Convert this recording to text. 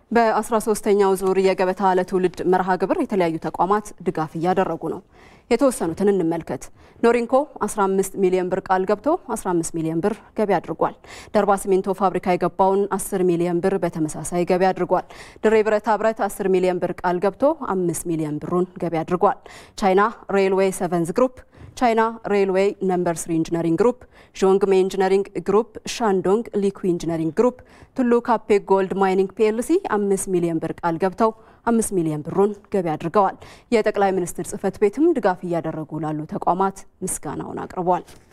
በ13ኛው ዙር የገበታ ለትውልድ መርሃ ግብር የተለያዩ ተቋማት ድጋፍ እያደረጉ ነው። የተወሰኑትን እንመልከት። ኖሪንኮ 15 ሚሊዮን ብር ቃል ገብቶ 15 ሚሊዮን ብር ገቢ አድርጓል። ደርባ ሲሚንቶ ፋብሪካ የገባውን 10 ሚሊዮን ብር በተመሳሳይ ገቢ አድርጓል። ድሬ ብረታ ብረት 10 ሚሊዮን ብር ቃል ገብቶ 5 ሚሊዮን ብሩን ገቢ አድርጓል። ቻይና ሬልዌይ ሰቨንዝ ግሩፕ ቻይና ሬልዌይ ነምበር ስሪ ኢንጂነሪንግ ግሩፕ፣ ዦንግሜ ኢንጂነሪንግ ግሩፕ፣ ሻንዶንግ ሊኩ ኢንጂነሪንግ ግሩፕ፣ ቱሉ ካፔ ጎልድ ማይኒንግ ፒኤልሲ አምስት ሚሊዮን ብር ቃል ገብተው አምስት ሚሊዮን ብሩን ገቢ አድርገዋል። የጠቅላይ ሚኒስትር ጽህፈት ቤትም ድጋፍ እያደረጉ ላሉ ተቋማት ምስጋናውን አቅርቧል።